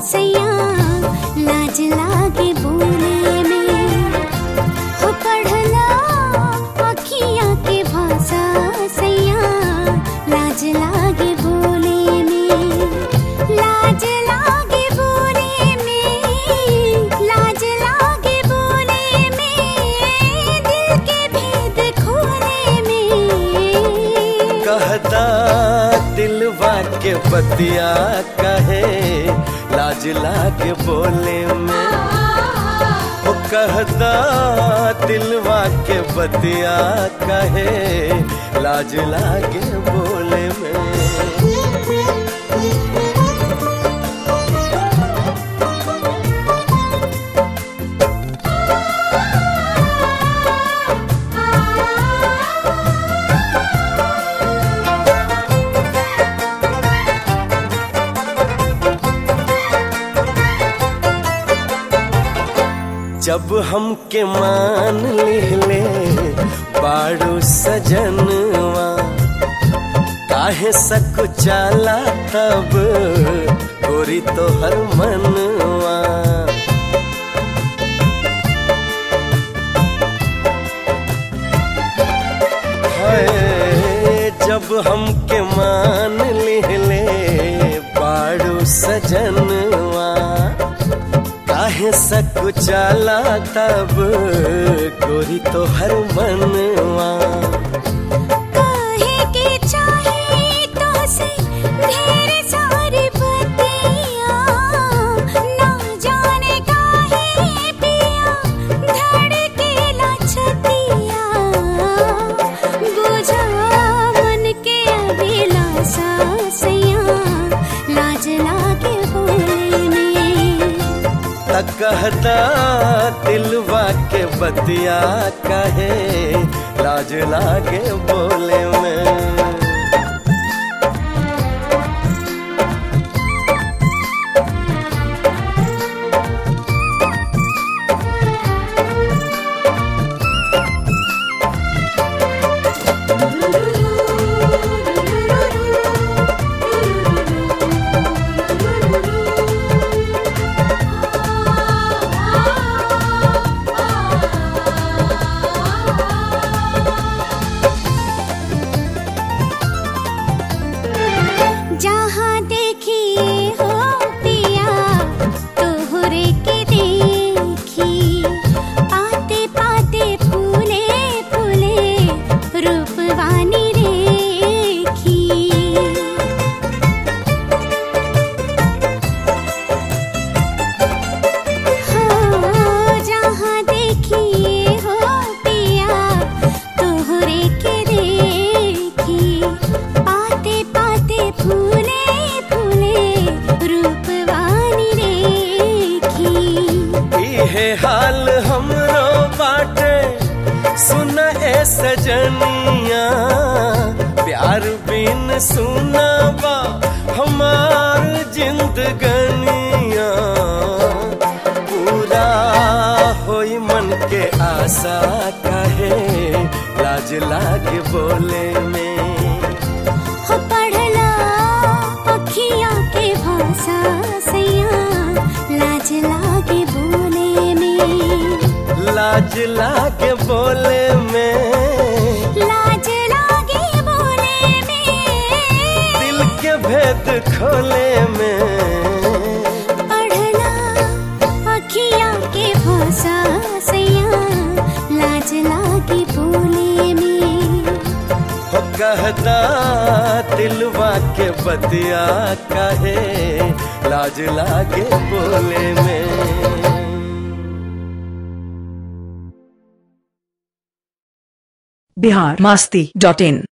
सैया लाज लागे बोले में हो पढ़ला अखियाँ के भाषा सैया लाज लागे बोले में लाज लागे बोले में लाज लागे बोले में दिल के भेद खोले में कहता दिलवा के बतिया कहे लाज लागे बोले में ओ कहता दिलवा के बतिया कहे लाज लागे बोले में जब हमके मान लिहले बाड़ू सजनवा काहे सक चाला तब गोरी तोहर मनवा हाय, जब हमके मान लिहले बाड़ू सजनवा काहे सक चाला तब गोरी तो हर मनवा काहे के चाहे तो से ढेर सारी बतिया ना जाने काहे पिया धड़केला छतिया बुझा मन के अभिलाषा सैया लाज लागे बोले में तक कहता दिलवा के बतिया कहे लाज लागे बोले में जहाँ देखिए हो पिया तोहरे के देखी पाते पाते फूले फूले रूपवानी रेखी हो जहाँ देखिए हो पिया तोहरे के देखी पाते पाते फूले फूले रूपवानी रेखी इहे हाल हमरो बाटे सुन ए सजनिया प्यार बिन सुना बा हमार जिंदगनिया पूरा होई मन के आशा कहे लाज लागे बोले में हो पढ़ला अखियाँ के भाषा सैया लाज लागे बोले में लाज लागे बोले में लाज लागे बोले में दिल के भेद खोले में पढ़ला अखियाँ के भाषा सैया लाज लागे बोले में हो कहता दिलवा के बतिया कहे लाज लागे बोले में बिहार मास्ती डॉट इन